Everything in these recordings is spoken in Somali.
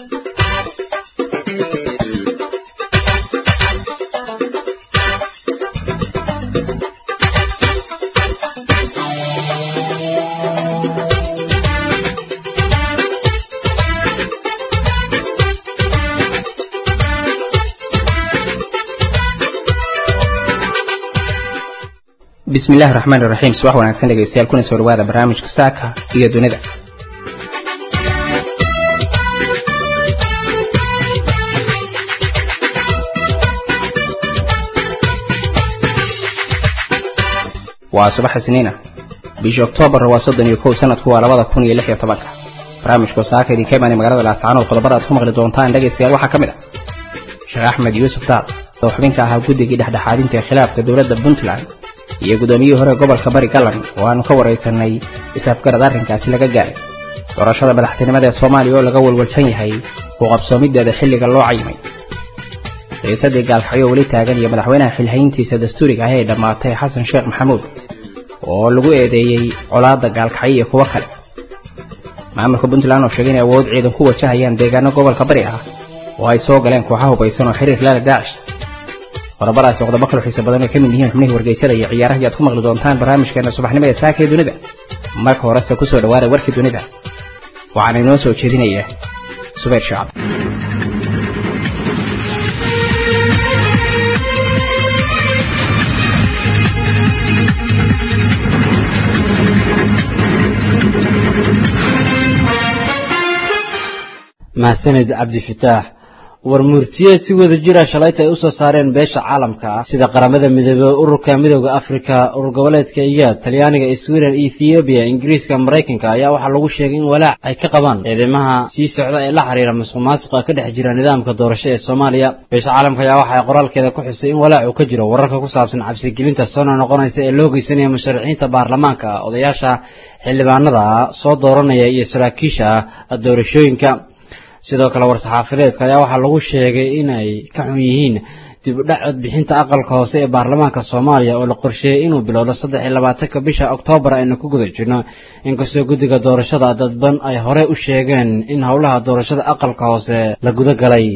bismi illahi raxmaan iraxiim subax wanaagsan dhegeystayaal kuna soo dhawaada barnaamijka saaka iyo dunida waa subax isniina bisha oktoobar waa soddon iyo kow sanadku waa labada kun iyo lix iyo tobanka barnaamijku saaka idinka imaanay magaalada laascaanood qodobada aad ku maqli doontaan dhegeystayaal waxaa ka mid ah sheekh axmed yuusuf daal oo xubinka ahaa guddigii dhexdhexaadinta ee khilaafka dowladda puntland iyo guddoomiyihii hore gobolka bari galan oo aanu ka waraysanay isafgarad arrinkaasi laga gaaray doorashada madaxtinimada ee soomaaliya oo laga walwalsan yahay uu qabsoomideeda xilliga loo cayimay xiisadii gaalkacyo weli taagan iyo madaxweynaha xilhayntiisa dastuuriga ah ee dhammaatay xasan sheekh maxamuud oo lagu eedeeyey colaadda gaalkacyo iyo kuwo kale maamulka puntland oo sheegay inay awood ciidan ku wajahayaan deegaano gobolka bari ah oo ay soo galeen kooxaha hubaysan oo xiriir lala daacish qodobadaasi qodobo kalo xiisa badan oo ka mid yihiin xubnihii wargeysada iyo ciyaarahii aad ku maqli doontaan barnaamijkeena subaxnimo ee saaka ee dunida marka horese ku soo dhawaada warkii dunida waxaana inoo soo jeedinaya subayr shacab mahsanid cabdifitaax war murtiyeed si wada jira shalayta ay u soo saareen beesha caalamka ah sida qaramada midoobey ururka midooda afrika urur goboleedka iyaad talyaaniga sweden ethoobiya ingiriiska maraykanka ayaa waxaa lagu sheegay in walaac ay ka qabaan eedeymaha sii socda ee la xiriira masuq maasuqa ka dhex jira nidaamka doorasho ee soomaaliya beesha caalamka ayaa waxay qoraalkeeda ku xusay in walaac uu ka jiro wararka ku saabsan cabsigelinta soona noqonaysa ee loo geysanaya musharaxiinta baarlamaanka odayaasha xildhibaanada soo dooranaya iyo saraakiisha doorashooyinka sidoo kale war-saxaafadeedka ayaa waxaa lagu sheegay inay ka xun yihiin dib u dhac codbixinta aqalka hoose ee baarlamaanka soomaaliya oo la qorsheeyey inuu bilowdo saddex iyo labaatanka bisha oktoobar aynu ku guda jirno inkastoo guddiga doorashada dadban ay hore u sheegeen in howlaha doorashada aqalka hoose la guda galay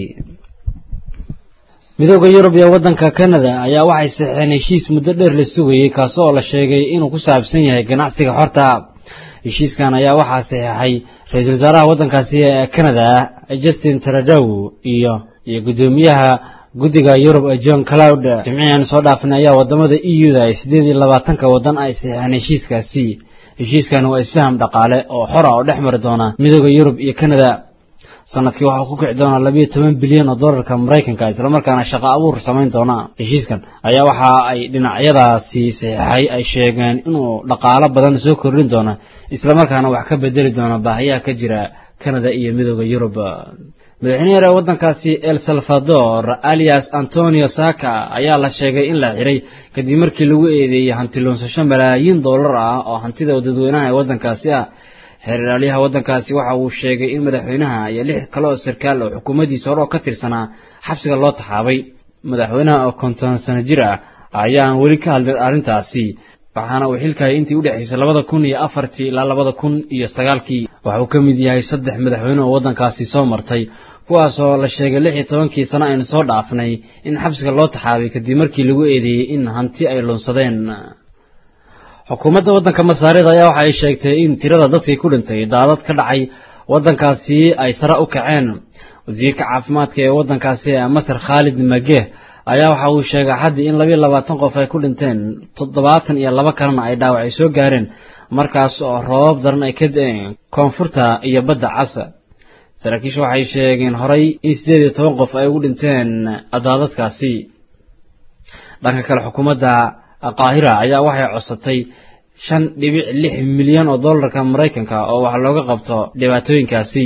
midooda yurub iyo waddanka kanada ayaa waxay saxeen heshiis muddo dheer la sugayey kaasi oo la sheegay inuu ku saabsan yahay ganacsiga xorta heshiiskan ayaa waxaa saxeexay ra-iisul wasaaraha waddankaasi ee canada justin taradow iyo iyo guddoomiyaha guddiga yurub ee john cloud jimcihan soo dhaafnay ayaa wadamada e u da ay siddeed iyo labaatanka waddan ay saxeexeen heshiiskaasi heshiiskan waa isfaham dhaqaale oo xora oo dhex mari doona midooda yurub iyo canada sanadkii waxaa ku kici doonaa labiyo toban bilyan oo dollarka maraykanka islamarkaana shaqo abuur samayn doona heshiiskan ayaa waxa ay dhinacyadaasi saxeexay ay sheegeen inuu dhaqaalo badan soo kordhin doono islamarkaana wax ka bedeli doona baahiyaha ka jira canada iyo midooda yurub madaxweyne hore waddankaasi el salvador alias antonio saka ayaa la sheegay in la xiray kadib markii lagu eedeeyey hanti luunsasho malaayiin dollar ah oo hantida dadweynaha ee waddankaasi ah xeeraalyaha waddankaasi waxa uu sheegay in madaxweynaha iyo lix kale oo sarkaal oo xukuumaddiisa hore oo ka tirsanaa xabsiga loo taxaabay madaxweynaha oo konton sano jir ah ayaan weli ka hadlin arrintaasi waxaana uu xilkayay intii u dhexaysay labada kun iyo afartii ilaa labada kun iyo sagaalkii waxauu ka mid yahay saddex madaxweyne oo waddankaasi soo martay kuwaasoo la sheegay lix iyo tobankii sano aynu soo dhaafnay in xabsiga loo taxaabay kadib markii lagu eedeeyey in hanti ay lunsadeen xukuumadda waddanka masaarida ayaa waxa ay sheegtay in tirada dadkii ku dhintay daadad ka dhacay waddankaasi ay sare u kaceen wasiirka caafimaadka ee waddankaasi ee masar khaalid mageh ayaa waxa uu sheegay xaddii in labiyo labaatan qof ay ku dhinteen toddobaatan iyo laba kalena ay dhaawacay soo gaareen markaas oo roobab daran ay ka da-een koonfurta iyo badda casa saraakiisha waxay sheegeen horay in siddeed iyo toban qof ay ugu dhinteen daadadkaasi dhanka kale xukuumadda qaahira ayaa waxay codsatay shan dhibic lix milyan oo dollarka maraykanka oo wax looga qabto dhibaatooyinkaasi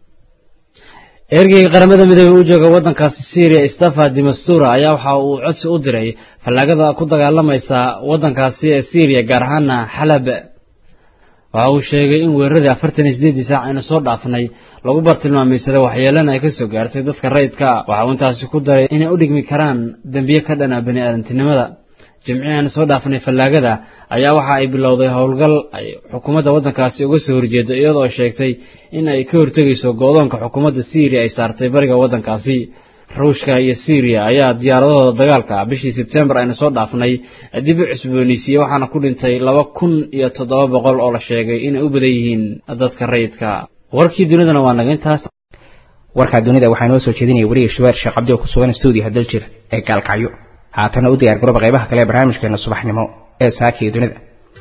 ergeyga qaramada midoobey u jooga waddankaasi syriya stafa dimastura ayaa waxa uu codsi u diray fallaagada ku dagaalamaysa waddankaasi ee syriya gaar ahaana xalab waxa uu sheegay in weeraradii afartan iyo siddeeddii saac aynu soo dhaafnay lagu bartilmaameysaday waxyeelana ay ka soo gaartay dadka rayidka waxa uu intaasi ku daray inay u dhigmi karaan dembiye ka dhana bani aadantinimada jimcihan soo dhaafnay fallaagada ayaa waxa ay bilowday howlgal ay xukuumadda waddankaasi uga soo horjeedo iyadoo sheegtay in ay ka hortegayso go-doonka xukuumadda syriya ay saartay bariga waddankaasi ruushka iyo syriya ayaa diyaaradahooda dagaalka bishii sebtembar aynu soo dhaafnay dib u cusbooneysiiyey waxaana ku dhintay laba kun iyo toddoba boqol oo la sheegay inay u badan yihiin dadka rayidka warkii dunidana waa naga intaas warkaa dunida waxaa inoo soo jeedinaya weliga shabeer sheekh cabdi oo ku sugan stuudiyaha daljir ee gaalkacyo haatana u diyaar garooba qaybaha kale ee barnaamijkeena subaxnimo ee saaka iyo dunida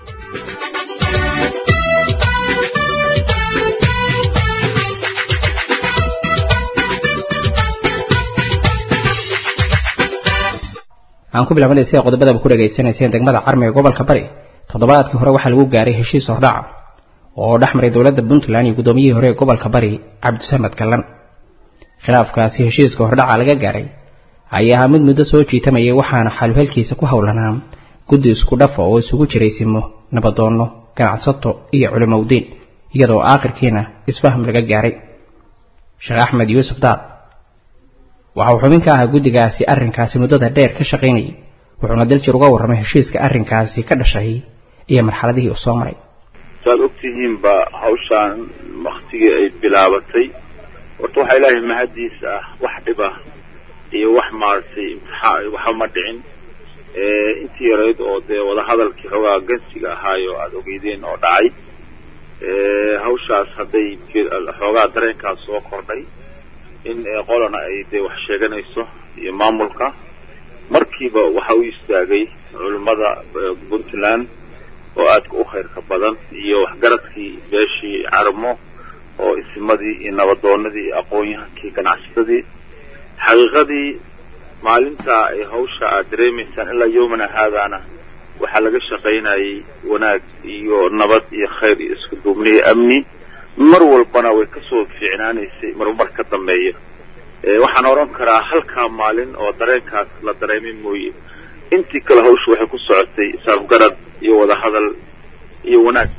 aan ku bilaabnay sida qodobadaba ku dhegaysanayseen degmada carmi ee gobolka bari toddobaadkii hore waxaa lagu gaaray heshiis hordhaca oo dhex maray dowladda puntland iyo guddoomiyihii hore ee gobolka bari cabdisamed gallan khilaafkaasi heshiiska hordhaca laga gaaray ayaa ahaa mid muddo soo jiitamayay waxaana xaluhelkiisa ku howlanaa guddi isku dhafa oo isugu jiray simo nabadoonno ganacsato iyo culimowdiin iyadoo aakhirkiina isfaham laga gaaray sheekh axmed yuusuf daad waxa uu xubin ka ahaa guddigaasi arrinkaasi muddada dheer ka shaqaynayay wuxuuna daljir uga warramay heshiiska arrinkaasi ka dhashay iyo marxaladihii uu soo maray saad ogtihiinba hawshaan waktigii ay bilaabatay horta waxaa ilaahay mahadiis ah wax dhib ah iyo wax maaragtay imtixaan waxa ma dhicin intii yarayd oo dee wadahadalkii xoogaa gansiga ahaayo aada ogeydeen oo dhacay hawshaas hadday xoogaa dareenkaas soo kordhay in qolana ay dee wax sheeganayso iyo maamulka markiiba waxa u istaagay culimmada puntland oo aadka u khayrka badan iyo waxgaradkii beeshii carmo oo isimadii iyo nabadoonadii iyo aqoon-yahankii ganacsatadii xaqiiqadii maalintaa ay hawsha aad dareemaysaan ilaa yowmana haadaana waxaa laga shaqaynayay wanaag iyo nabad iyo khayr iyo isku duubni iyo amni mar walbana way kasoo fiicnaanaysay marmar ka dambeeya waxaan odhan karaa halkaa maalin oo dareenkaas la dareemay mooye intii kale hawsha waxay ku socotay saafgarad iyo wadahadal iyo wanaag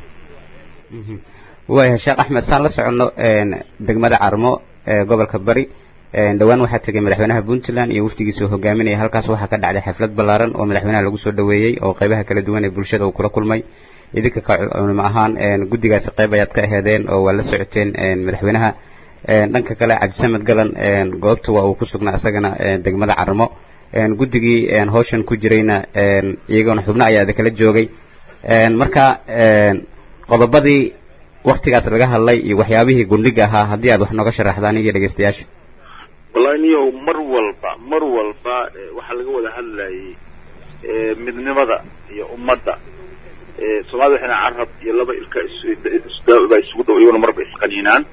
waaya sheekh axmed saan la soconno degmada carmo ee gobolka bari dhowaan waxaa tegay madaxweynaha puntland iyo wafdigiisa oo hogaaminaya halkaas waxaa ka dhacday xaflad ballaaran oo madaxweynaha lagu soo dhaweeyey oo qaybaha kala duwan ee bulshada uu kula kulmay idinka ka culimo ahaan guddigaasi qayb ayaad ka aheedeen oo waa la socoteen madaxweynaha dhanka kale cabdisamed galan goobta waa uu ku sugnaa isagana degmada carmo guddigii hawshan ku jirayna iyagoona xubno ayaa idin kala joogay marka qodobadii waktigaas laga hadlay iyo waxyaabihii gundhiga ahaa haddii aad wax nooga sharaxdaan iyo dhegeystayaasha wallahi niyow mar walba mar walba waxaa laga wada hadlayay midnimada iyo ummadda soomaalida waxayna carab iyo laba ilka baa isugu dhow iyaguna marba isqaniinaan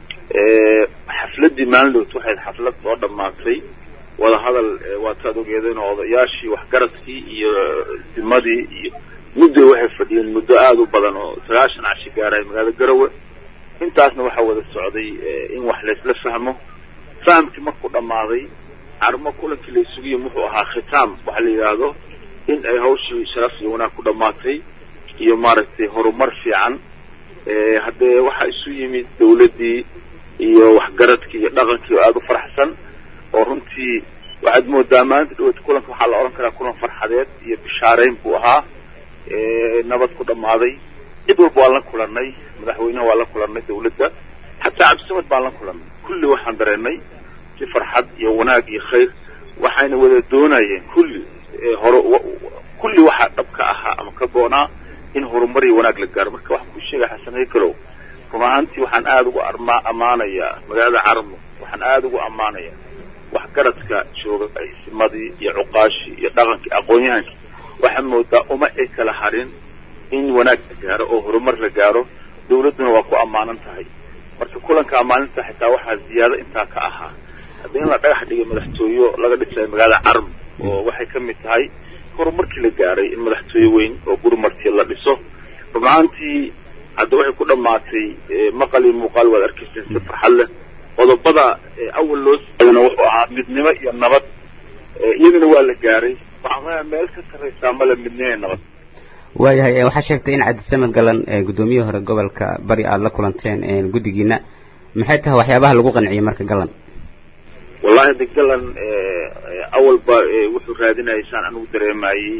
xafladdii maalindhowt waxayd xaflad soo dhammaatay wadahadal waataad ogeedeen oo odayaashii waxgaradkii iyo dimadii iyo muddo waxay fadhiyeen muddo aada u badan oo sagaashan cashi gaaraya magaalada garowe intaasna waxaa wada socday in wax laysla fahmo fahamkii markuu dhammaaday carmo kulankii la isugiyo muxuu ahaa khitaam waxa la yidhaahdo in ay hawshii sharaf iyo wanaag ku dhammaatay iyo maaragtay horumar fiican haddee waxaa isu yimid dawladdii iyo waxgaradkii iyo dhaqankii oo aada u faraxsan oo runtii waxaad moodaa maalinta dhaweyta kulanka waxaa la odhan karaa kulan farxadeed iyo bishaareyn buu ahaa nabad ku dhammaaday cid walba waan la kulannay madaxweynaha waan la kulannay dawladda xataa cabdisamad baan la kulannay kulli waxaan dareennay si farxad iyo wanaag iyo khayr waxayna wada doonayeen kulli hore kulli waxaa dhab ka ahaa ama ka goonaa in horumar iyo wanaag la gaaro marka waxaan kuu sheegaya xasan haykalow run ahaantii waxaan aada ugu arma ammaanayaa magaalada carmo waxaan aada ugu ammaanayaa waxgaradka jooga aysimadii iyo cuqaashii iyo dhaqankii aqoon-yahankii waxaa moodaa uma ay kala harin in wanaag la gaaro oo horumar la gaaro dawladduna waa ku ammaanan tahay marka kulanka ammaaninta xitaa waxaa ziyaado intaa ka ahaa haddii in la dhagax dhigay madaxtooyo laga dhisayo magaalada carmo oo waxay ka mid tahay horumarkii la gaaray in madaxtooye weyn oo gurmartii la dhiso run ahaantii hadda waxay ku dhammaatay maqal iyo muuqaal waad arkayseen si farxad leh qodobada awal loo saadana wuxuu ahaa midnimo iyo nabad iyadana waa la gaaray waxaa meel ka sarraysaa male midnimo iyo nabad waayahay waxaa sheegtay in cabdisamed galan guddoomiyihii hore gobolka bari aada la kulanteen guddigiina maxay tahay waxyaabaha lagu qanciyey marka galan wallahi de galan awalba wuxuu raadinayay saan anigu dareemayey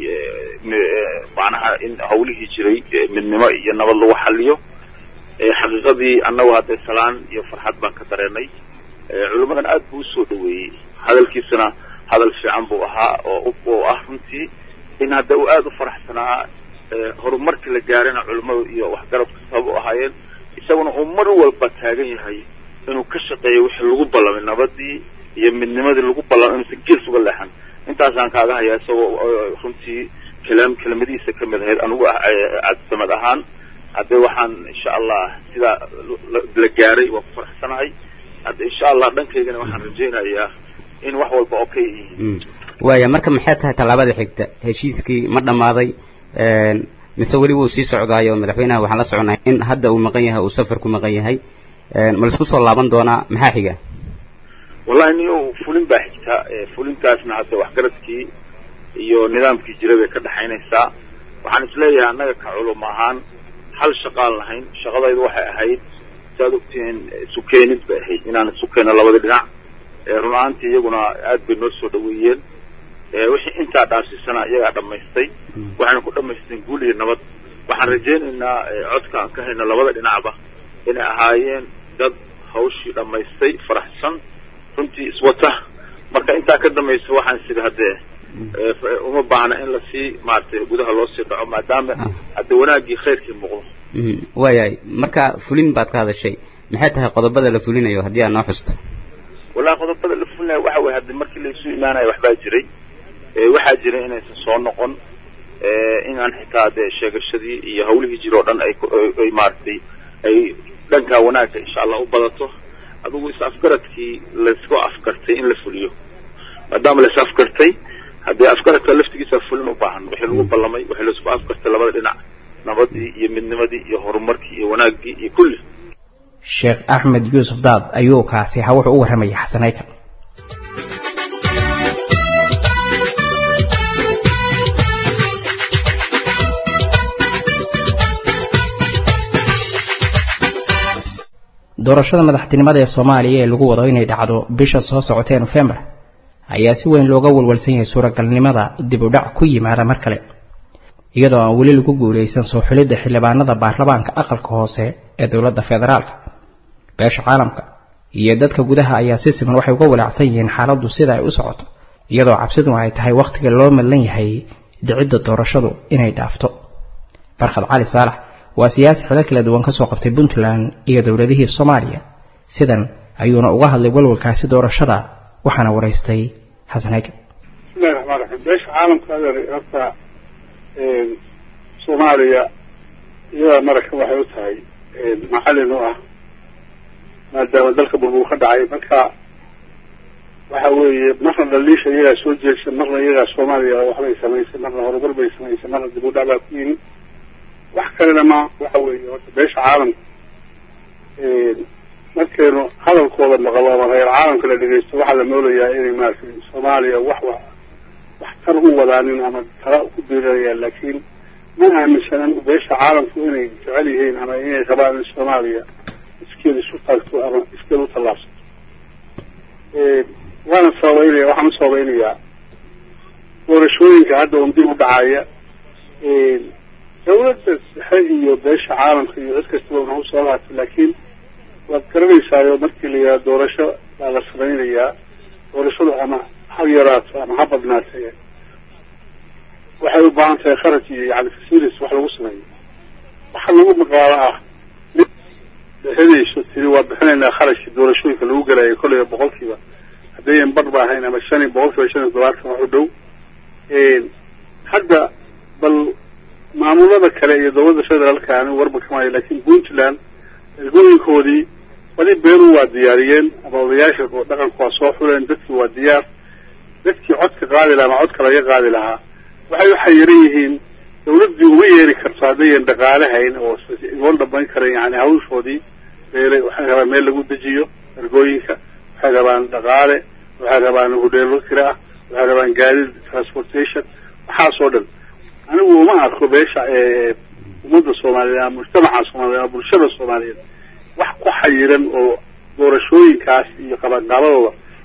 macnaha in hawlihii jiray midnimo iyo nabad lagu xaliyo xaqiiqadii annagu hadday salaan iyo farxad baan ka dareenay culimmadan aad buu usoo dhaweeyey hadalkiisana hadal fiican buu ahaa oo oo ah runtii in hadda uu aada u faraxsanaa horumarkii la gaarayna culimmadu iyo waxgaradku sabab u ahaayeen isaguna uu mar walba taagan yahay inuu ka shaqeeyo wixii lagu ballamay nabadii iyo midnimadii lagu ballamay inuusan gees uga leexan intaasaan kaaga hayaa isagoo runtii kalaam kelimadihiisa ka mid ahayd anigu cabdisamad ahaan hadde waxaan insha allah sidaa la gaaray waa ku faraxsanahay hadda insha allah dhankaygana waxaan rajaynayaa in wax walba oo ka yihiin waaya marka maxay tahay tallaabada xigta heshiiskii ma dhammaaday mise weli wuu sii socdaayo madaxweynaha waxaan la soconay in hadda uu maqan yahay uu safar ku maqan yahay ma laisku soo laaban doonaa maxaa xiga wallahi niyo fulin baa xigta fulintaasna hadda waxgaradkii iyo nidaamkii jira bay ka dhexaynaysaa waxaan isleeyahay annaga ka culum ahaan hal shaqaan lahayn shaqadaydu waxay ahayd saad ogtihiin sukeenid bay ahayd inaan sukeyno labada dhinac run ahaantii iyaguna aad bay noo soo dhaweeyeen wixii intaa dhaafsiisana iyagaa dhamaystay waxayna ku dhamaysteen guul iyo nabad waxaan rajaynaynaa codka aan ka hayno labada dhinacba inay ahaayeen dad hawshii dhamaystay faraxsan runtii iswata marka intaa ka dambaysa waxaan sida haddee uma baahna in lasii maaragtay gudaha loo sii dhaco maadaama hadde wanaaggii khayrkii muuqdo waayahay marka fulin baad ka hadashay maxay tahay qodobada la fulinayo haddii aad noo xusto wallahi qodobada la fulinayo waxa weye haddi markii laisu imaanayo waxbaa jiray waxaa jiray inaysan soo noqon inaan xitaa dee sheegashadii iyo hawlihii jira oo dhan ay ay maaragtay ay dhankaa wanaagga insha allah u badato adigu is afgaradkii laisku afgartay in la fuliyo maadaama lais afgartay haddii afgaradka laftigiisa fulin u baahan wixii lagu ballamay wixii laisku afgartay labada dhinac nabadii iyo midnimadii iyo horumarkii iyo wanaaggii iyo kulli sheekh axmed yuusuf daad ayuu kaasi ha wuxuu u warramayay xasanayka doorashada madaxtinimada ee soomaaliya ee lagu wado inay dhacdo bisha soo socotee nofembar ayaa si weyn looga walwalsan yahay suuragalnimada dib u dhac ku yimaada mar kale iyadoo aan weli lagu guulaysan soo xulidda xildhibaanada baarlamaanka aqalka hoose ee dowladda federaalka beesha caalamka iyo dadka gudaha ayaa si siman waxay uga walaacsan yihiin xaaladdu sida ay u socoto iyadoo cabsiduna ay tahay wakhtiga loo madlan yahay dhicidda doorashadu inay dhaafto barkhad cali saalax waa siyaasi xilo kala duwan ka soo qabtay puntland iyo dowladihii soomaaliya sidan ayuuna uga hadlay walwalkaasi doorashada waxaana waraystay xasan hege bismillahi raxmaan raxiim beesha caalamka adeer horta soomaaliya iyadaa maraka waxay u tahay macalin u ah maadaama dalka burbur ka dhacay marka waxa weeye marna dhaliisha iyagaa soo jeegsa marna iyagaa soomaaliya waxbay samaysay marna horumar bay samaysay marna dib u dhac baa ku yimid wax kalena ma waxa weeye horta beesha caalamka markaynu hadalkooda maqlo ama reer caalamka la dhegeysto waxaa la moolayaa inay maaragtay soomaaliya wax wa wax tar u wadaanin ama tala ku biiranayaan laakiin ma aaminsanan beesha caalamku inay jecel yihiin ama inay rabaan in soomaaliya iskeed isu taagto ama iskeed u tallaabsato waana sababeynaya waxaan u sababeynayaa doorashooyinka hadda un dib u dhacaya dawladda dhexe iyo beesha caalamka iyo cid kastaba una usoo lahatay laakiin waad garanaysaayo markii la yidhaha doorasho baa la samaynayaa doorashadu ama ha yaraato ama ha badnaatee waxay u baahan tahay kharaj iyo yani facilities wax lagu sameeyo waxa lagu maqaalo ah mid bixinayso tiri waa bixinaynaa kharashkii doorashooyinka lagu gelayo kolleyba boqolkiiba haddayan bar ba ahayn ama shan iyo boqolkiiba shan iyo todobaatan wax u dhow hadda bal maamulada kale iyo dowladda federaalka anigu warba kamaayo laakiin puntland ergooyinkoodii badi beeru waa diyaariyeen ama odayaasha dhaqanku waa soo xuleen dadkii waa diyaar dadkii codka qaadi lahaa ama codka laga qaadi lahaa waxay u xayiran yihiin dawladdii uma yeeri karto haddayan dhaqaale hayn oo igoon dhamayn karen yani hawshoodii beelay waxay rabaan meel lagu dejiyo ergooyinka waxay rabaan dhaqaale waxay rabaan hudheelo kira ah waxay rabaan gaadiid transportation waxaasoo dhan anigu uma arko beesha ummadda soomaaliyeed ama mujtamaca soomaliyeed ama bulshada soomaaliyeed wax ku xayiran oo doorashooyinkaas iyo qabanqaabadooda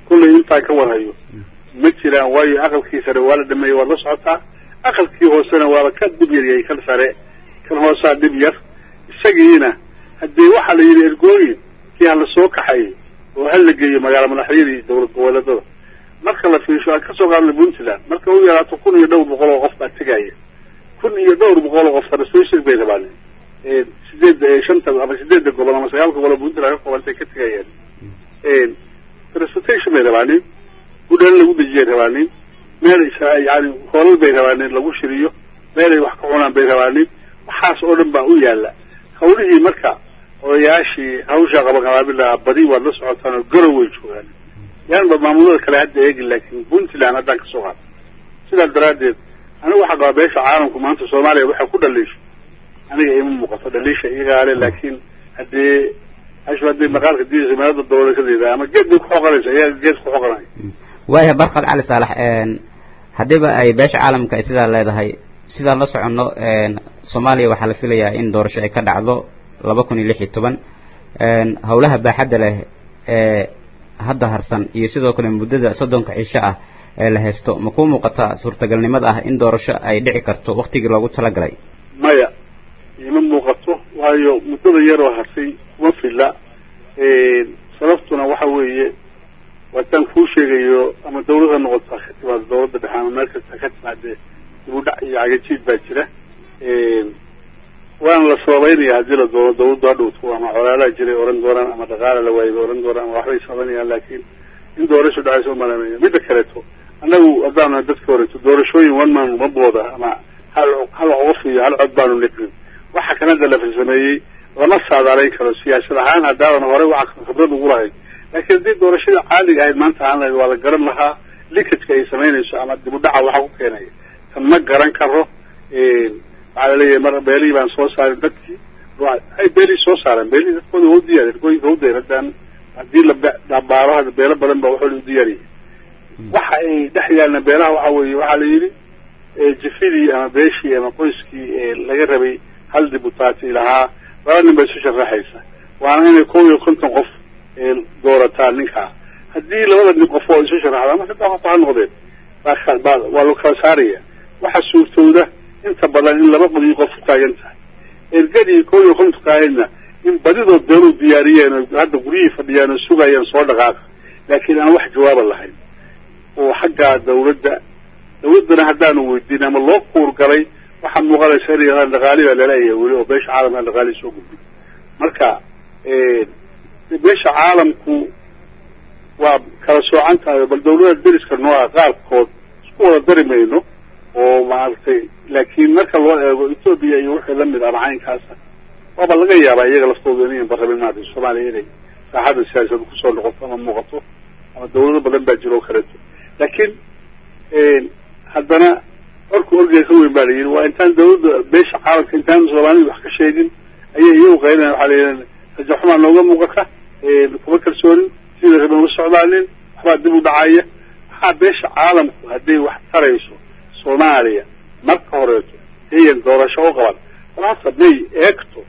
kullay intaa ka warhayo ma jiraan waayo aqalkii sare waa la dhameeyey waad la socotaa aqalkii hoosena waaba ka dhib yaryay kan sare kan hoosaa dhib yar isagiina haddii waxaa la yidhi ergooyin kii hala soo kaxayay oo hal la geeyo magaalo madaxyadii dowlad goboleedada marka la fiisho aan kasoo qaadnay puntland marka u yaraato kun iyo dhowr boqol oo qof baa tegaya kun iyo dhowr boqol oo qof translation bay rabaan sideed shanta ama sideedda gobol ama sagaal gobol oo puntland ka koobantay ka tegayaan transportation bay rabaanin gudhaan lagu dejiyay rabaanin meel yani hoolal bay rabaanin lagu shiriyo meel ay wax ka cunaan bay rabaanin waxaas oo dhan baa u yaala hawlihii marka odayaashii hawshaa qabaqabaabila badi waad la socotaan oo garow way joogaan yaanba maamulada kale hadda eegin laakiin puntland haddaan kasoo qaado sidaas daraaddeed anigu waxaa qabaa beesha caalamku maanta soomaaliya waxay ku dhaliisho aniga ima muuqato dhaliisha iyagaale laakiin haddii ashu haddii maqaalka diidaysa meelada dowlakadeeda ama geed bay kuxoqanaysa iyaga geed kuxoqanaya waaya barkad cali saalax haddiiba ay beesha caalamka ay sidaa leedahay sidaan la soconno soomaaliya waxaa la filayaa in doorasho ay ka dhacdo laba kun iyo lix iyo toban howlaha baaxadda leh ee hadda harsan iyo sidoo kale muddada soddonka cisho ah ee la haysto ma kuu muuqata suurtagalnimada ah in doorasho ay dhici karto waktigii loogu talagalay maya ima muuqato waayo muddada yaroo harsay kuma filla sababtuna waxa weeye waataan kuu sheegayo ama dawlad ha noqoto ka timaado dawladda dhexe ama meel kasta ka timaadee dib u dhac iyo cagajiid baa jira waana la sababeynaya haddii la doono dawladdu ha dhowto ama colaalaha jiray oran doonaan ama dhaqaala la waayay oran doonaan ama waxbay sabaynayaan laakiin in doorasho dhacaysa umalanaya midda kaleeto annagu haddaana dadka horeto doorashooyin one man uma booda ama hal hal qof iyo hal cod baanu niqin waxa kan hadda la farsameeyey lama saadaalayn karo siyaasad ahaan haddaadan hore waxa khibrad ugu lahayd laakiin haddii doorashada caadiga ahayd maanta ahaan lahayd waa la garan lahaa likajka ay samaynayso ama dib u dhaca waxa ku keenaya tan ma garan karo waxaa laleeyahay mar beelihii baan soo saarin dadkii ay beelihii soo saareen beelihii dadkooda waa u diyaar ergooyinka u dayar haddaan haddii la baaro hadda beelo badan ba waxooda u diyaariyay waxa ay dhex yaalna beelaha waxa weeye waxaa la yidhi jifidii ama beeshii ama qoyskii laga rabay hal dibutaati lahaa laba nin bay isu sharaxaysa waana inay kow iyo konton qof doorataan ninkaa haddii labada nin qof oo isu sharaxda ama saddex qof ha noqdeen waa loo kala saaraya waxa suurtowda inta badan in laba qodiyo qof ku taagan tahay ergadii kow iyo kontonka ahaydna in badidood beeluu diyaariyeen oo hadda guryihii fadhiyaan oo sugayeen soo dhaqaaqa laakiin aan wax jawaaba lahayn oo xaggaa dawladda dawladdana haddaanu weydiin ama loo kuurgalay waxaa muuqanaysa inay yadaan dhaqaali baa laleeyahay weli oo beesha caalamka dhaqaali soo gudbin marka beesha caalamku waa kala soocan tahay bal dawlada deriska nooca qaarkood isku wada dari mayno oo maaragtay laakiin marka loo eego etoobiya iyo wixii lamid ama caynkaasa waaba laga yaabaa iyaga laftooda inayan barrabin maarata soomaaliya inay saaxadda siyaasad kusoo noqoto ama muuqato ama dawlado badan baa jiro oo kaleeto laakiin haddana orku orgey ka weyn baa la yidhi waa intaan dawladda beesha caalamka intaan soomaalida wax ka sheegin ayay iyagu qaylinayan waxaa la yidhi rajaxumaa nooga muuqata kuma kalsoonin sida raban ula socdaanin waxbaa dib u dhacaya waxaa beesha caalamku hadday wax tarayso soomaaliya marka horeeto hayan doorasho u qaban balhasa may eegto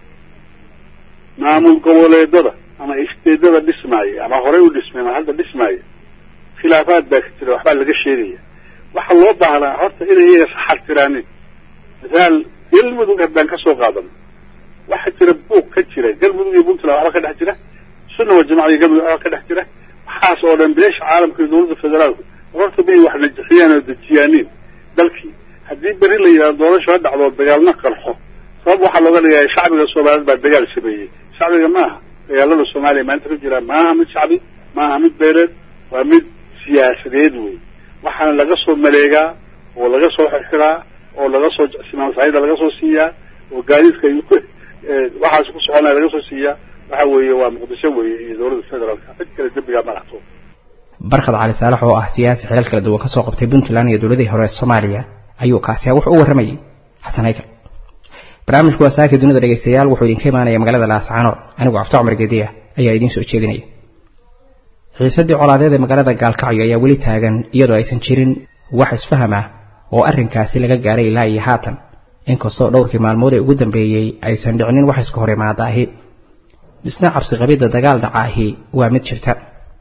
maamul goboleedada ama isteedada dhismaaya ama horey u dhismay ama hadda dhismaaya khilaafaad baa ka jira waxbaa laga sheegaya waxaa loo baahnaa horta inay iyaga saxartiraanin misaal galmudug haddaan kasoo qaadano waxaa jira buuq ka jira galmudug iyo puntland waxba ka dhex jira sunna wa jamaca iyo galmudug waxba ka dhex jira waxaas oo dhan beesha caalamka iyo dawladda federaalku horta may wax najixiyaan oo dejiyaanin dalkii haddii beri la yidhahdo doorasho ha dhacdo dagaalna qarxo sabab waxaa looga dhigaya shacbiga soomaaliyeed baa dagaal sameeyey shacbiga maaha dagaalada soomaaliya maanta ka jira maaha mid shacbi maaha mid beeleed waa mid siyaasadeed wey waxaana laga soo maleegaa oo laga soo xirxiraa oo laga soo simaansaayida laga soo siiyaa oo gaadiidka waxaas ku soconaya laga soo siiyaa waxa weeye waa muqdisho weeye iyo dawladda federaalka cid kale dembigaa ma laxto barkad cali saalax oo ah siyaasi xilal kala duwan kasoo qabtay puntland iyo dowladihii hore ee soomaaliya ayuu kaasiya wuxuu u warramayay xasan haykal barnaamijku waa saaka dunida dhegaystayaal wuxuu idinka imaanaya magaalada laascaanood anigu cafto cumar gediya ayaa idiin soo jeedinaya xiisaddii colaadeed ee magaalada gaalkacyo ayaa weli taagan iyadoo aysan jirin wax isfaham ah oo arrinkaasi laga gaaray ilaa iyo haatan inkastoo dhowrkii maalmood ee ugu dambeeyey aysan dhicnin wax iska hor imaada ahi dhisna cabsi qabidda dagaal dhaca ahi waa mid jirta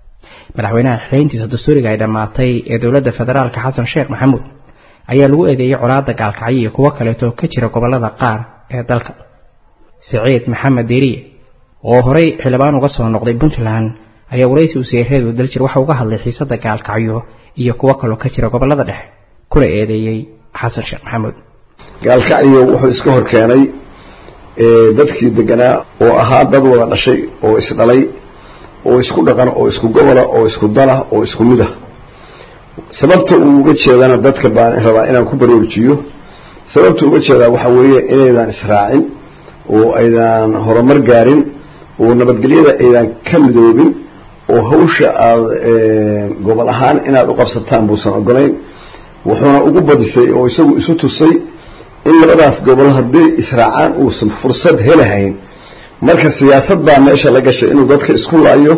madaxweynaha xeyntiisa dastuuriga ay dhammaatay ee dowladda federaalka xasan sheekh maxamuud ayaa lagu eedeeyey colaadda gaalkacyo iyo kuwo kaleeto ka jira gobollada qaar ee dalka siciid maxamed diiriye oo horey xildhibaan uga soo noqday puntland ayaa waraysi u siiyey reedu daljir waxa uga hadlay xiisadda gaalkacyo iyo kuwo kaloo ka jira gobollada dhexe kuna eedeeyey xasan sheekh maxamuud gaalkacyo wuxuu iska hor keenay dadkii deganaa oo ahaa dad wada dhashay oo isdhalay oo isku dhaqan oo isku gobola oo isku dala oo isku mid ah sababta uu uga jeedana dadka baan rabaa inaan ku baroojiyo sababta uga jeedaa waxaa weeye inaydan israacin oo aydan horumar gaarin oo nabadgelyada aydan ka midoobin oo hawsha aada gobol ahaan inaad u qabsataan buusan ogolayn wuxuuna ugu badisay oo isagu isu tusay in labadaas gobol hadday israacaan uusan fursad helahayn marka siyaasad baa meesha la gashay inuu dadka isku laayo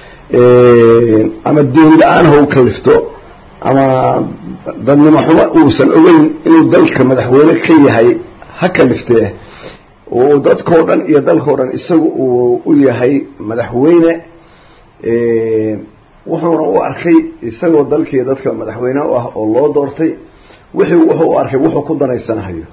ama diin la-aan ha u kalifto ama dadnimo xumo uusan ogeyn inuu dalka madaxweyne ka yahay ha kaliftee oo dadkao dhan iyo dalkao dhan isagu uu u yahay madaxweyne wuxuuna u arkay isagoo dalkii dadka madaxweyne u ah oo loo doortay wixii wuxuu u arkay wuxuu ku danaysanahayo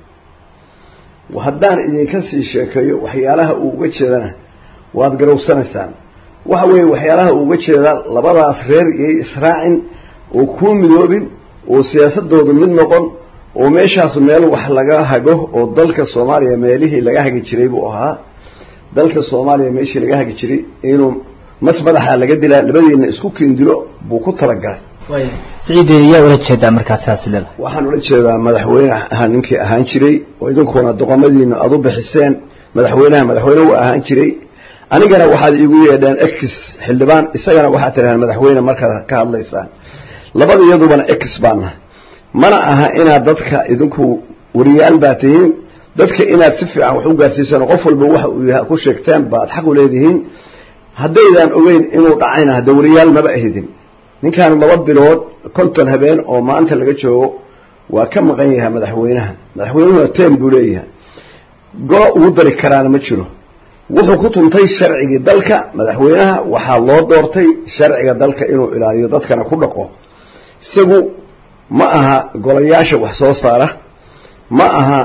haddaan idinka sii sheekeeyo waxyaalaha uu uga jeedana waad garowsanaysaan waxa weeye waxyaalaha uu uga jeedaa labadaas reer iyay israacin oo kuu midoobin oo siyaasadoodu mid noqon oo meeshaas meel wax laga hago oo dalka soomaaliya meelihii laga hagi jiray buu ahaa dalka soomaaliya meeshii laga hagi jiray inuu mas madaxa laga dilaa labadiina isku kiindilo buu ku talagalay siciid yaa ula jeedaa markaad saas leeda waxaan ula jeedaa madaxweyne ahaa ninkii ahaan jiray oo idinkuna doqomadiina aada u bixiseen madaxweynaha madaxweyne u ahaan jiray anigana waxaad iigu yeedheen ex xildhibaan isagana waxaad tirahaan madaxweyne markaad ka hadlaysaan labada iyadubana ex baana mana aha inaad dadka idinku wariyaal baa tihiin dadka inaad si fiican wax u gaarsiisaan qof walba waxa uu yahay ku sheegteen baad xaq u leedihiin haddaydaan ogeyn inuu dhacayna hadda wariyaal maba ahidin ninkan laba bilood konton habeen oo maanta laga joogo waa ka maqan yahay madaxweynaha madaxweynuhuna tem buu leeyahay golo ugu dari karaana ma jiro wuxuu ku tuntay sharcigii dalka madaxweynaha waxaa loo doortay sharciga dalka inuu ilaaliyo dadkana ku dhaqo isagu ma aha golayaasha wax soo saara ma aha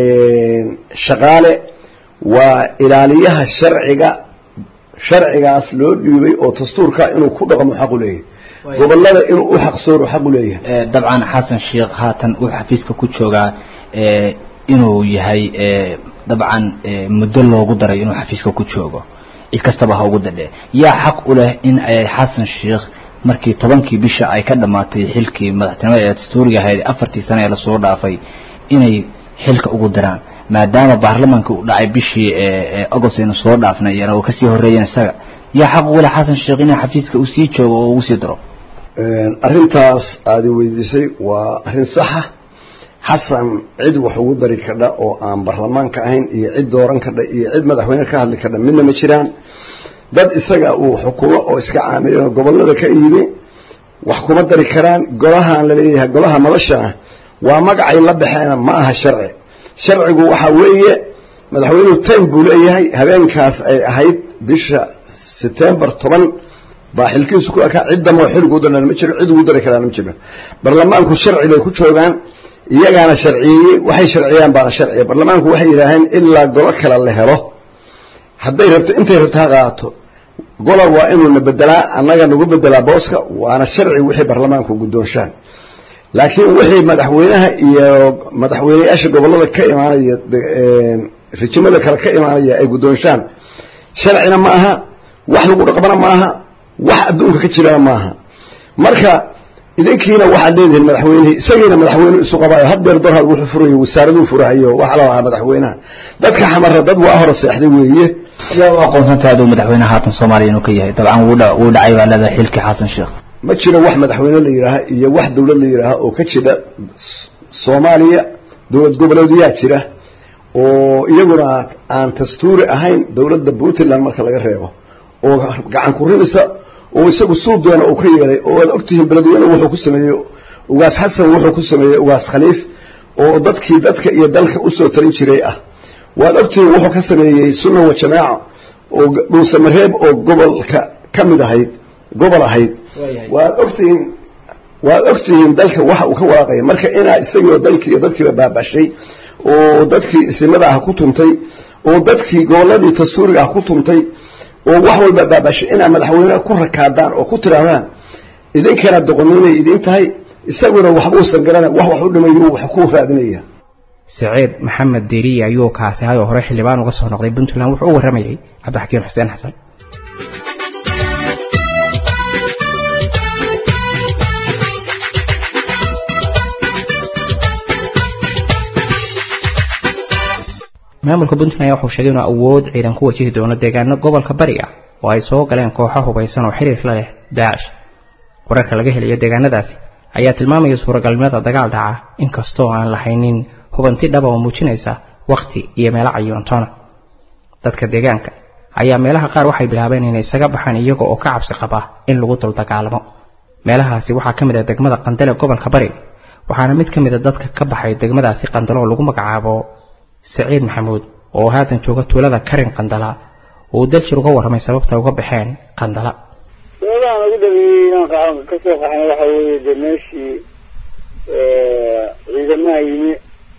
shaqaale waa ilaaliyaha sharciga sharcigaas loo dhiibay oo dastuurka inuu ku dhaqmo xaq u leeyahay gobolada inuu u xaqsooro xaq u leeyahay dabcan xasan sheekh haatan uu xafiiska ku joogaa inuu yahay dabcan muddo loogu daray inuu xafiiska ku joogo cid kastaba ha ugu dadhe yaa xaq u leh in xasan sheekh markii tobankii bisha ay ka dhammaatay xilkii madaxtinimada ee dastuuriga ahayd afartii sane ee lasoo dhaafay inay xilka ugu diraan maadaama baarlamaanka uu dhacay bishii agost aynu soo dhaafnay yana uu kasii horreeyeen isaga yaa xaq ugu leh xasan sheekh inay xafiiska uu sii joogo oo ugu sii daro arrintaas aada weydiisay waa arrin saxa xasan cid wax ugu dari kadha oo aan baarlamaanka ahayn iyo cid dooran kadha iyo cid madaxweyne ka hadli kadha midna ma jiraan dad isaga uu xukumo oo iska caamilin oo gobolada ka yimi wax kuma dari karaan golahaan laleeyahay golaha madashana waa magacay la baxeena ma aha sharci sharcigu waxaa weeye madaxweynuhu time buu leeyahay habeenkaas ay ahayd bisha setembar toban baa xilkiisu ku ekaa ciddamoo xilgu u darnaan ma jiro cid ugu dari karaan ma jiro baarlamaanku sharci bay ku joogaan iyagaana sharciyeeyey waxay sharciyaan baana sharciya baarlamaanku waxay yidhaaheen ilaa golo kale la helo hadday rabto intay rabto ha qaato gola waa inuuna bedelaa annaga nagu bedelaa booska waana sharci wixii baarlamaanku guddoonshaan laakiin wixii madaxweynaha iyo madaxweyneyaasha gobolada ka imaanaya rijimada kale ka imaanaya ay guddoonshaan sharcina ma aha wax lagu dhaqmana ma aha wax adduunka ka jirana maaha marka idinkiina waxaad leedihiin madaxweynihii isagiina madaxweyne isu qabaayo haddeer dorhad wuxuu furayo wasaaraduu furahayo waxa la lahaa madaxweynaha dadka xamara dad waa hore seexday weeye yaa u aqoonsantahay aduu madaxweynaha haatan soomaaliya inuu ka yahay dabcan wuu wuu dhacay baa leedahay xilkii xasan sheekh ma jiro wax madaxweyne la yidhaaha iyo wax dawlad la yidhaaha oo ka jira soomaaliya dowlad goboleedyaa jira oo iyaguna aan dastuuri ahayn dowladda puntland marka laga reebo oo gacan ku rimisa oo isagu suudoona uu ka yeelay oo aad ogtihiin beledweyne wuxuu ku sameeyey ugaas xasan wuxuu ku sameeyey ugaas khaliif oo dadkii dadka iyo dalka usoo talin jiray ah waad ogtihiin wuxuu ka sameeyey sunna wa jamaaca oo dhuusamareeb oo gobolka ka mid ahayd gobol ahayd waad ogtihiin waad ogtihiin dalka waxa uu ka walaaqaya marka inaa isagoo dalkii iyo dadkiiba baabashay oo dadkii isimada ah ku tuntay oo dadkii goboladii dastuuriga ah ku tuntay oo wax walba baabashay inaa madaxweyneha ku rakaadaan oo ku tidhaahdaan idinkana doqoniinay idin tahay isaguna waxbuusan garana wax wax u dhimayu wax ku raadinaya saciid maxamed diiriye ayuu kaasi hay oo hore xildhibaan uga soo noqday puntland wuxuu u warramayey cabdixakiin xuseen xasan maamulka puntland ayaa wuxuu sheegay inuu awood ciidan ku wajihi doono deegaano gobolka bariga oo ay soo galeen kooxo hubaysan oo xiriir la leh daacish wararka laga helayo deegaanadaasi ayaa tilmaamaya suuragalnimada dagaal dhaca inkastoo aan lahaynin hubanti dhaba oo muujinaysa wakhti iyo meelo cayuuntoona dadka deegaanka ayaa meelaha qaar waxay bilaabeen inay isaga baxaan iyaga oo ka cabsi qaba in lagu dul dagaalamo meelahaasi waxaa ka mid ah degmada qandale gobolka bari waxaana mid ka mid a dadka ka baxay degmadaasi qandalo oo lagu magacaabo saciid maxamuud oo haatan jooga tuulada karin qandala uu daljir uga warramay sababta uga baxeen qandala sababahan ugu dhameeyey inaan ka soo qaxnay waxa weeye dee meeshii ciidamaha yimi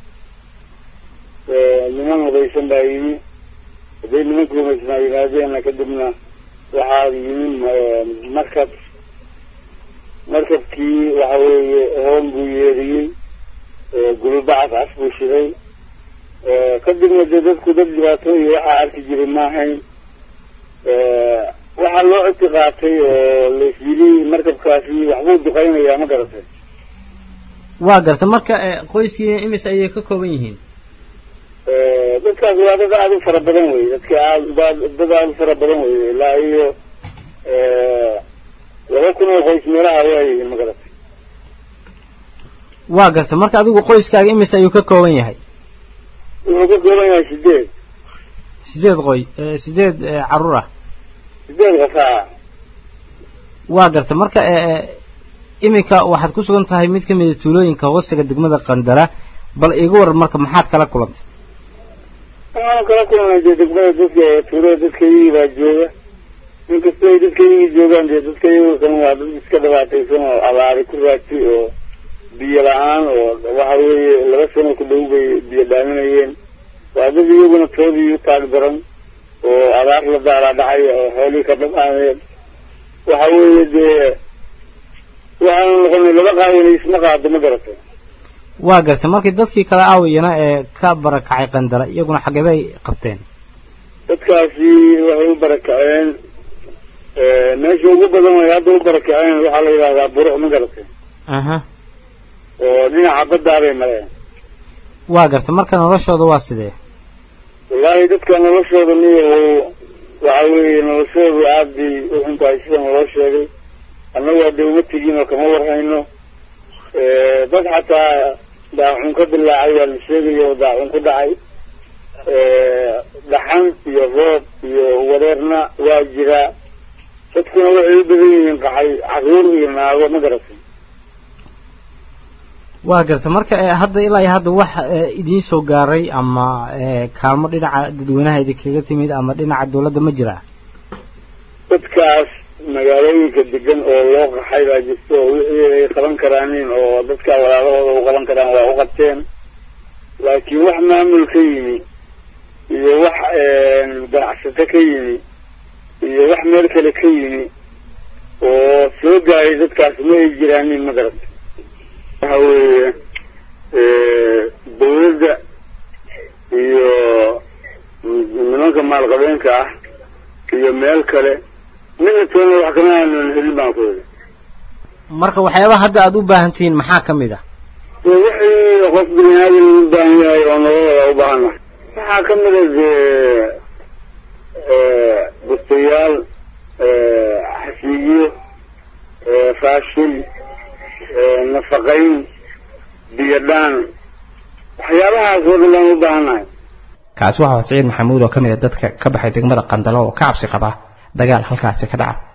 niman hudaysan baa yimi hadday nimanka hubaysnaa yimaadeena kadibna waxaa yimi markab markabkii waxa weeye hoon buu yeeriyey gulubacas cas buu shiday kadibna dee dadku dad dhibaato iyo waxaa arki jiray maahayn waxaa loo codki qaatay oo lasyili markabkaasi waxbuu duqaynayaa ma garatay waa garta marka qoyskii imis ayay ka kooban yihiin dadkaas waa dad aada u fara badan wey dadka aad dad aada u fara badan wey ilaa iyo laba kun oo qoys meelaha waa yihiin ma garatay waa garta marka adigu qoyskaaga imis ayuu ka kooban yahay wuxuu ka kooban yahay sideed sideed qoy sideed caruur ah sideed qasaa waa garta marka iminka waxaad ku sugan tahay mid ka mida tuulooyinka hoostiga degmada qandala bal iga waran marka maxaad kala kulantay waxaanu kala kulnay dee degmada dadka tuulada dadka iyagii baa jooga inkastoo ay dadka iyagii joogaan dee dadka iyagu kan waa dad iska dhibaataysan oo abaari ku raagtay oo biyo la-aan oo waxa weeye laba sano ku dhow bay biyo dhaaminayeen waa dad iyaguna toodii u taag daran oo abaar la daalaa dhacay oo xoolihii ka dhamaaneen waxa weeye dee waxaanu noqonay laba qaawina isma qaado ma garatay waa gartay markii dadkii kale aawayana ee ka barakacay qandala iyaguna xagee bay qabteen dadkaasi waxay u barakaceen meesha ugu badan way hadda u barakaceen waxaa la yidhahdaa buruc ma garatay aha oo dhinaca baddaa bay mareen waa gartay marka noloshooda waa sidee wallaahi dadka noloshooda miyahu waxa weeye noloshoodu aad bay u xun tahay sida naloo sheegay annagu hadda uma tegin oo kama warhayno dad xataa daacun ka dilaacay waa la sheegaya oo daacun ku dhacay dhaxan iyo roob iyo wareerna waa jiraa dadkuna waxay u badan yihiin qaxay caruur iyo naago ma garatay waa garta marka hadda ilaa iyo hadda wax idiin soo gaaray ama kaalmo dhinaca dadweynaha idinkaga timid ama dhinaca dawladda ma jiraa dadkaas magaalooyinka degan oo loo qaxay baa jirta oo wixii ay qaban karaanin oo dadka walaalahooda u qaban karaan waa u qabteen laakiin wax maamul ka yimi iyo wax ganacsato ka yimi iyo wax meel kale ka yimi oo soo gaaray dadkaas ma ay jiraanin ma garata waxa weeye dawladda iyo nimanka maalqabeenka ah iyo meel kale midna toona wax kama aanan helin baan ku yidhi marka waxyaabaha hadda aada u baahan tihiin maxaa ka mid ah wixii qof bini aadam u baahan yahay oo nololada u baahannahay waxaa ka mid a dee bustayaal xasiiyo raashin nafaqayn biyo dhaan waxyaabahaas oo dhan baan u baahannahay kaasi waxaa saciid maxamuud oo ka mid a dadka ka baxay degmada qandalo oo ka cabsi qaba dagaal halkaasi ka dhaca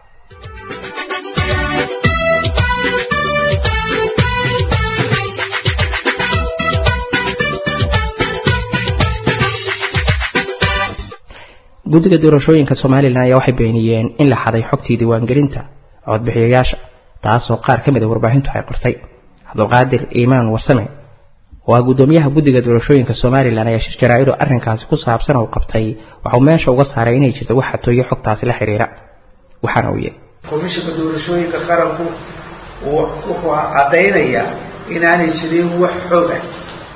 guddiga doorashooyinka somalilan ayaa waxay beeniyeen in la xaday xogtii diiwaangelinta codbixiyayaasha taasoo qaar ka mid a warbaahintu ay qortay cabdulqaadir iimaan warsame waa guddoomiyaha guddiga doorashooyinka somalilan ayaa shir jaraa-idu arrinkaasi ku saabsan uu qabtay waxauu meesha uga saaray inay jirto wax xatooyo xogtaasi la xiriira waxaana uu yidhi komishinka doorashooyinka qaranku wuxuu caddaynayaa inaanay jirin wax xog ah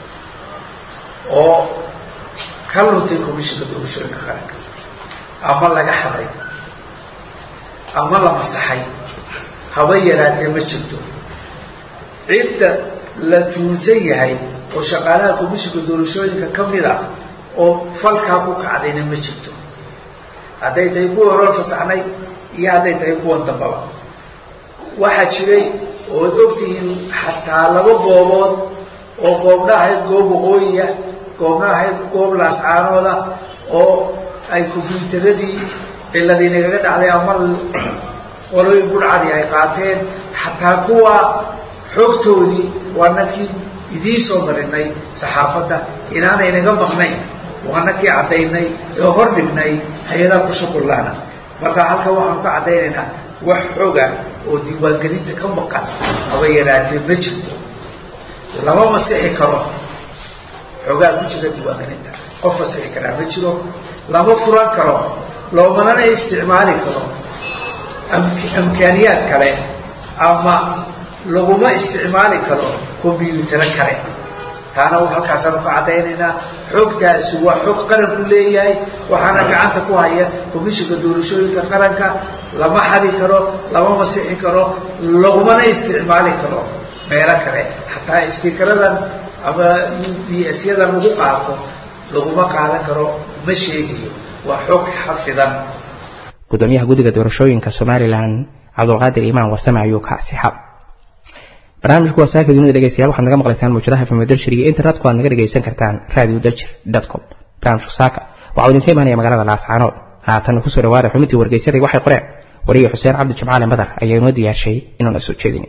oo ka luntay komishinka doorashooyinka qaranka ama laga xaday ama la masaxay haba yaraatee ma jirto cidda la tuunsan yahay oo shaqaalaha komishinka doorashooyinka ka mid a oo falkaa ku kacdayna ma jirto hadday tahay kuwa hore fasaxnay iyo hadday tahay kuwan dambaba waxaa jiray ood ogtihiin xataa laba goobood oo goobna ahayd goob waqooyiya goobna ahayd goob laascaanooda oo ay kombyuutaradii ciladii nagaga dhacday ama qolooyin budhcadii ay qaateen xataa kuwa xogtoodii waa nakii idiin soo marinay saxaafadda inaanay naga maqnayn waa nakii caddaynay ee hor dhignay hay-adaha ku shuqullaana marka halkan waxaanu ka caddaynaynaa wax xoga oo diiwaangelinta ka maqan haba yaraatee ma jirto lama masixi karo xogaa ku jira diiwaangelinta qof masixi karaa ma jiro lama furan karo loomanana isticmaali karo amkaaniyaad kale ama laguma isticmaali karo combyutaro kale taana halkaasaanu ka caddaynaynaa xogtaasi waa xog qaranku leeyahay waxaana gacanta ku haya komishinka doorashooyinka qaranka lama xadi karo lama masixi karo lagumana isticmaali karo meelo kale xataa istikaradan ama bsyadan lagu qaato laguma qaadan karo ma sheegayo waa xog xafidan gudoomiyaha guddiga doorashooyinka somalilan cabdulqaadir iimaan warsame ayuu ka asixab barnaamijku waa saaka dunida dhegeystayaal waxaad naga maqlaysaan mawjadaha fm daljir iyo internetku aad naga dhegaysan kartaan radio daljir com barnaamijku saaka waxau idinka imaanaya magaalada laascaanood haatan kusoo dhawaada xubintii wargeysadii waxay qoreen wariye xuseen cabdi jimcaale madar ayaa inoo diyaarshay inuuna soo jeedin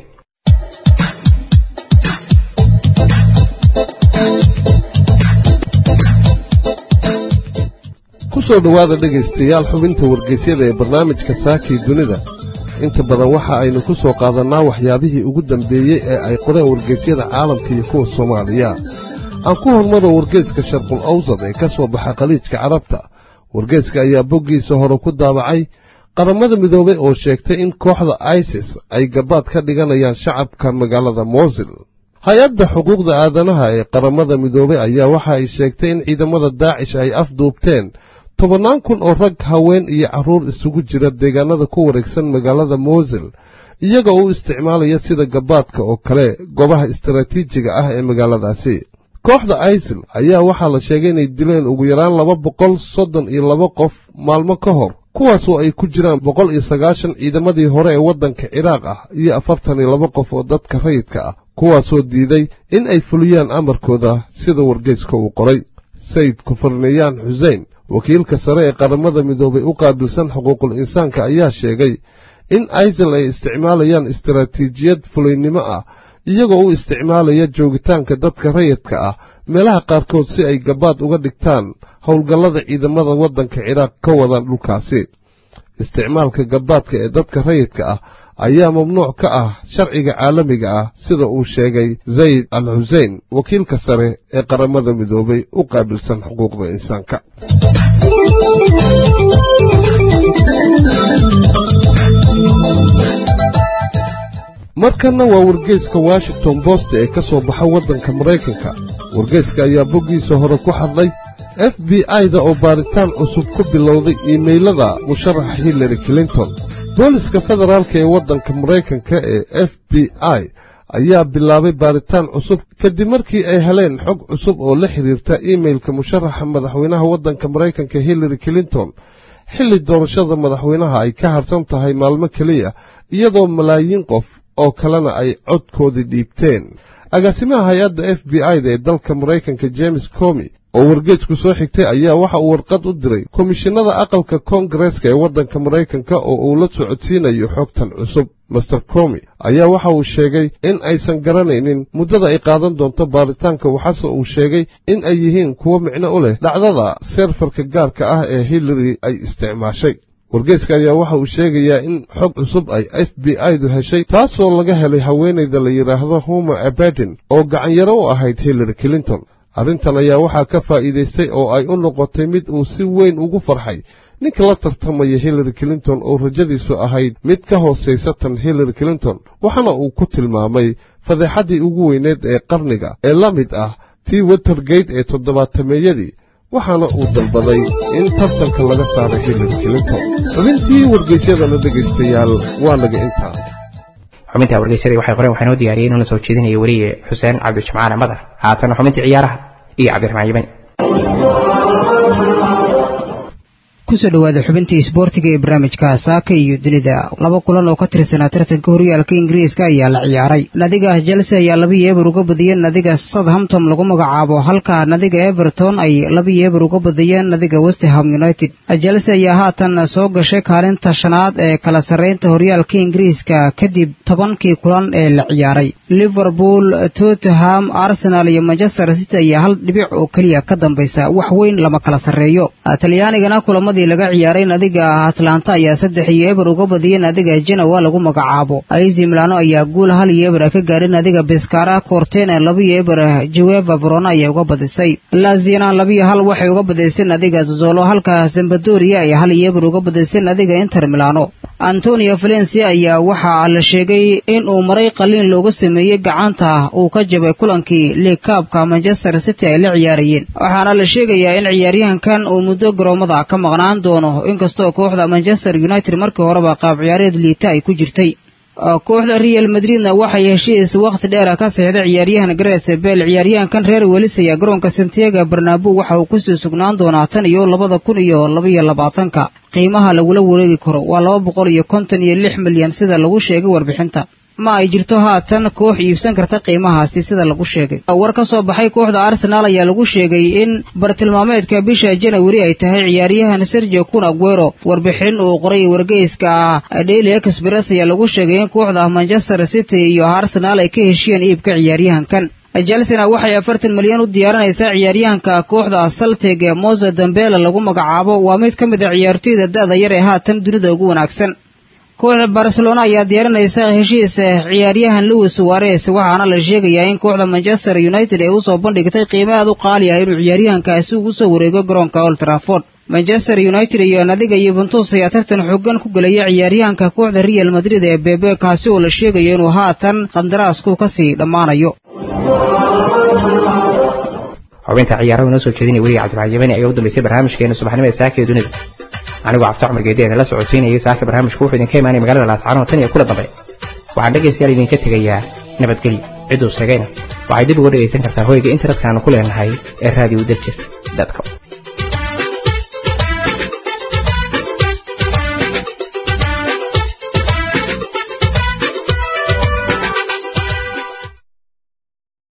kusoo dhowaada dhegaystayaal xubinta wargeysyada ee barnaamijka saakii dunida inta badan waxa aynu ku soo qaadannaa waxyaabihii ugu dambeeyey ee ay qoreen wargeysyada caalamka iyo kuwa soomaaliya aan ku hormaro wargeyska sharqul awsad ee ka soo baxa khaliijka carabta wargeyska ayaa boggiisa hore ku daabacay qaramada midoobay oo sheegtay in kooxda isis ay gabaad ka dhiganayaan shacabka magaalada moosil hay-adda xuquuqda aadanaha ee qaramada midoobay ayaa waxa ay sheegtay in ciidamada daacish ay afduubteen tobannaan kun oo rag haween iyo carruur isugu jira deegaanada ku wareegsan magaalada moosil iyagoo u isticmaalaya sida gabaadka oo kale goobaha istaraatiijiga ah ee magaaladaasi kooxda isil ayaa waxaa la sheegay inay dileen ugu yaraan laba boqol soddon iyo laba qof maalmo ka hor kuwaasoo ay ku jiraan boqol iyo sagaashan ciidamadii hore ee waddanka ciraaq ah iyo afartan iyo laba qof oo dadka rayidka ah kuwaasoo diiday in ay fuliyaan amarkooda sida wargeyska uu qoray sayid kufarniyaan xusein wakiilka sare ee qaramada midoobay u qaabilsan xuquuqul insaanka ayaa sheegay in isil ay isticmaalayaan istaraatiijiyad fulaynimo ah iyagoo u isticmaalaya joogitaanka dadka rayidka ah meelaha qaarkood si ay gabaad uga dhigtaan howlgallada ciidamada waddanka ciraaq ka wadaan dhulkaasi isticmaalka gabaadka ee dadka rayidka ah ayaa mamnuuc ka ah sharciga caalamiga ah sida uu sheegay zayd al xusein wakiilka sare ee qaramada midoobay u qaabilsan xuquuqda insaanka markanna waa wargeyska washington bost ee ka soo baxa waddanka maraykanka wargeyska ayaa boggiisa hore ku hadlay f b i-da oo baaritaan cusub ku bilowday iimaylada musharaxa hillary clinton booliska federaalka ee waddanka maraykanka ee f b i ayaa bilaabay baaritaan cusub kadib markii ay heleen xog cusub oo la xidhiirta iimailka musharaxa madaxweynaha waddanka maraykanka hillary clinton xilli doorashada madaxweynaha ay ka harsan tahay maalmo keliya iyadoo malaayiin qof oo kalena ay codkoodii dhiibteen agaasimaha hay-adda f b i da ee dalka maraykanka james comi oo wargeejku soo xigtay ayaa waxa uu warqad u diray komishinada aqalka koongareeska ee waddanka maraykanka oo uu la socodsiinayo xogtan cusub master comi ayaa waxa uu sheegay in aysan garanaynin muddada ay qaadan doonto baaritaanka waxaase uu sheegay in ay yihiin kuwo micno u leh dhacdada seerfarka gaarka ah ee hillary ay isticmaashay wargeeska ayaa waxa uu sheegayaa in xog cusub ay f b i-du heshay taasoo laga helay haweenayda la yidhaahdo huma abaden oo gacanyaro u ahayd hillary clinton arrintan ayaa waxaa ka faa'iidaystay oo ay u noqotay mid uu si weyn ugu farxay ninka la tartamaya hillary clinton oo rajadiisu ahayd mid ka hoosaysa tan hillary clinton waxaana uu ku tilmaamay fadeexaddii ugu weyneed ee qarniga ee la mid ah tii watergate ee toddobaatameeyadii waxaana uu dalbaday in tartanka laga saaro hillary clinton xubintii wargeysyadana dhegaystayaal waa naga intaa xubinta wargeysadii waxay qoreen waxaa noo diyaariyey inuu la soo jeedinayo weliye xuseen cabdijimcaale madar haatana xubintii ciyaaraha iyo cabdiraxmaan yimani kusoo dhawaada xubintii isboortiga ee barnaamijka saaka iyo dunida laba kulan oo ka tirsanaa tartanka horyaalka ingiriiska ayaa la ciyaaray nadiga chelsea ayaa labiyo eber uga badiyeen nadiga southampton lagu magacaabo halka nadiga everton ay labiyo eber uga badiyeen nadiga westham united chelsea ayaa haatan soo gashay kaalinta shanaad ee kala sarreynta horyaalka ingiriiska kadib tobankii kulan ee la ciyaaray liverpool tottenham arsenal iyo manchester city ayaa hal dhibic oo keliya ka dambaysa wax weyn lama kala sarreeyo talyaanigana kulamadii laga ciyaaray nadiga atlanta ayaa saddex iyo eber uga badiyey nadiga genowa lagu magacaabo aizi milano ayaa guul hal iyo eber ka gaadhay nadiga beskara cortena labiyo eber jeweva verona ayay uga badisay laziana labiyo hal waxay uga badisay nadiga zozolo halka zambadoria ay hal iyo eber uga badisay nadiga inter milano antonio valencia ayaa waxaa la sheegay in uu maray qaliin looga sameeyey gacanta uu ka jabay kulankii liigkaabka manchester city ay la ciyaarayeen waxaana la sheegayaa in ciyaaryahankan uu muddo garoomada ka maqnaan doono inkastoo kooxda manchester united markii horeba qaab ciyaareed liita ay ku jirtay kooxda real madridna waxay heshiis wakhti dheer ka saxiixday ciyaaryahan garet bel ciyaaryahankan reer welis ayaa garoonka santiago barnaabo waxa uu kusii sugnaan doonaa tan iyo labada kun iyo labaiyo labaatanka qiimaha lagula wareegi karo waa laba boqol iyo konton iyo lix milyan sida lagu sheegay warbixinta ma ay jirto haatan koox iibsan karta qiimahaasi sida lagu sheegay war ka soo baxay kooxda arsenaal ayaa lagu sheegay in bartilmaameedka bisha janawari ay tahay ciyaaryahan sergio kun aguero warbixin uu qoray wargeyska ah daily express ayaa lagu sheegay in kooxda manchester city iyo arsenaal ay ka heshiyeen iibka ciyaaryahankan chelsena waxay afartan milyan u diyaarinaysaa ciyaaryahanka kooxda saltig ee mose dambela lagu magacaabo waa mid ka mid a ciyaartoyda da-da yar ee haatan dunida ugu wanaagsan kooxda barcelona ayaa diyaarinaysa heshiis ciyaaryahan louis suares waxaana la sheegayaa in kooxda manchester united ay usoo bandhigtay qiimo aad u qaali ah inuu ciyaaryahankaasi ugu soo wareego garoonka old trafford manchester united iyo nadiga yuventus ayaa tartan xoogan ku gelaya ciyaaryahanka kooxda real madrid ee bebe kaasi oo la sheegayo inuu haatan qandaraasku kasii dhammaanayo xubinta ciyaaraha inoo soo jeedinaya weliga cabdiraxmaan yamani ayaa u dambeysay barnaamijkeena subaxnimada saaka ee dunida anigoo cabdi cumar geedeeda la socodsiinayay saaka barnaamijku wuxuu idinka imaanay magaalada laascaanood tan iyo kula dambe waxaan dhegaystayaal idinka tegayaa nabadgelyo cidduu sheegayna waxay dib uga dhegaysan kartaa hoyga internetka aanu ku leenahay ee raadiyo dajir dadka